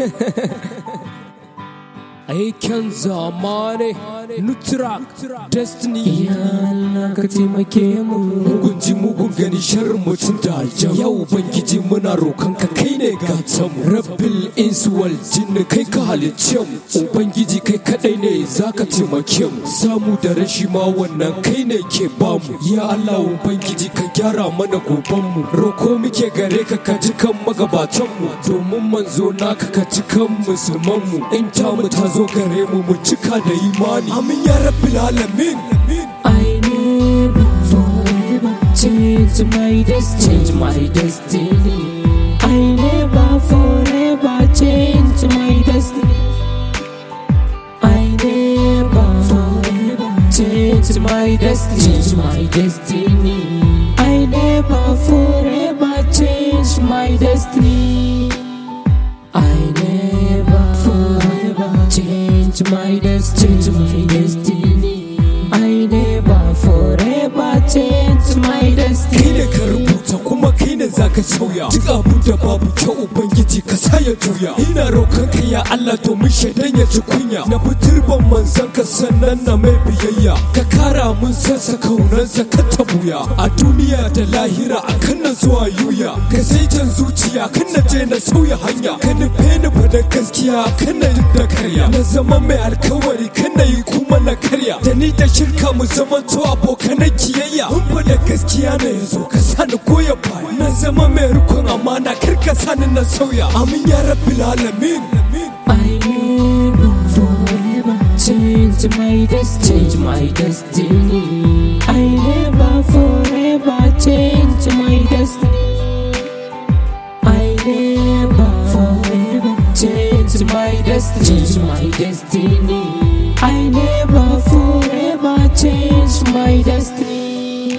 aikin zamane nutrak destiny Ya Allah ka taimake mu mugun ji mugun gani sharrin mutum da aljan ya ubangiji muna roƙon ka kai ne gatan mu rabbil insuwal jinni kai ka halicce mu ubangiji kai kadai ne zaka taimake mu samu da rashi ma wannan kai ne ke bamu ya Allah ubangiji ka gyara mana goban mu roko muke gare ka ka ji kan magabatan mu domin manzo naka ka ji kan musulman mu in ta mu ta zo gare mu mu cika da imani amin ya rabbil alamin I never forever change my destiny change my destiny I never forever change my destiny I never forever change my destiny change my destiny I never forever change my destiny I never forever change my destiny change my destiny I never forever change my kai destiny ne ka rubuta kuma kai ne za ka sauya duk abin da babu kyau ubangiji ka sa ya juya ina roƙon ka ya Allah domin shaidan ya ji kunya na fitirban manzon ka sannan na mai biyayya ka kara mun sassa kaunarsa ka ta buya a duniya da lahira a kan na zuwa yuya ka saitan zuciya kan na je na sauya hanya ka nufe ni fa da gaskiya kan na yi da karya na zama mai alkawari kan na yi kuma na karya da ni da shirka mu zama to abokanan kiyayya mun fa da gaskiya na yanzu ka sani goya baya na zama mai rikon amana kar ka sani na sauya amin ya rabbil alamin I never forever change my destiny change my destiny I never forever change my destiny I never forever change my destiny change my destiny I never forever change my destiny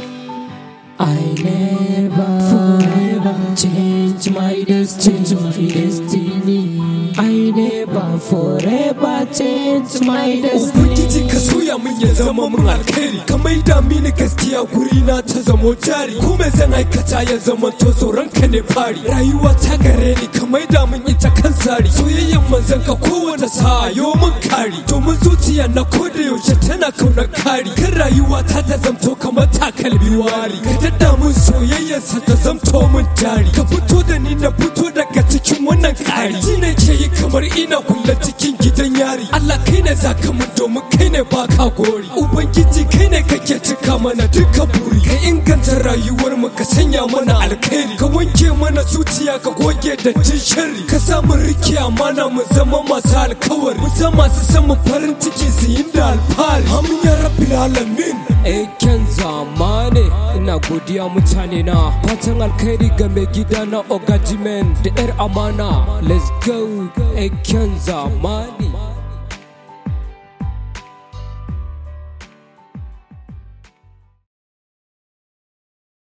I never forever change my destiny change my destiny I never forever change my Ubangiji destiny ka soya min ya zama min alkhairi ka maida mini gaskiya guri na ta zamo jari kuma zan aikata ya zama to tsoron ka ne fari rayuwa ta gare ni ka maida min ita kan tsari soyayyen manzon ka kowace sa'a yo min kari domin zuciya na koda yaushe tana kauna kari kan rayuwa ta ta zamto kamar takalmi wari ka dadda min soyayyarsa ta zamto min jari ka fito da ni na fito daga cikin wannan kari ji ne ke yi kamar ina kulle cikin gidan yari Allah kai ne zaka mun domin kai ne baka gori ubangiji kai ne kake cika mana duka buri ka inganta rayuwar mu ka sanya mana alkhairi ka wanke mana zuciya ka goge dattin sharri ka sa mu rike amana mu zama masu alkawari mu zama masu san mu farin ciki su yi da alfahari amin ya rabbil alamin Eken zamane ina godiya mutane na fatan alkhairi ga mai gida na ogajimen da yar amana let's go Eken zamane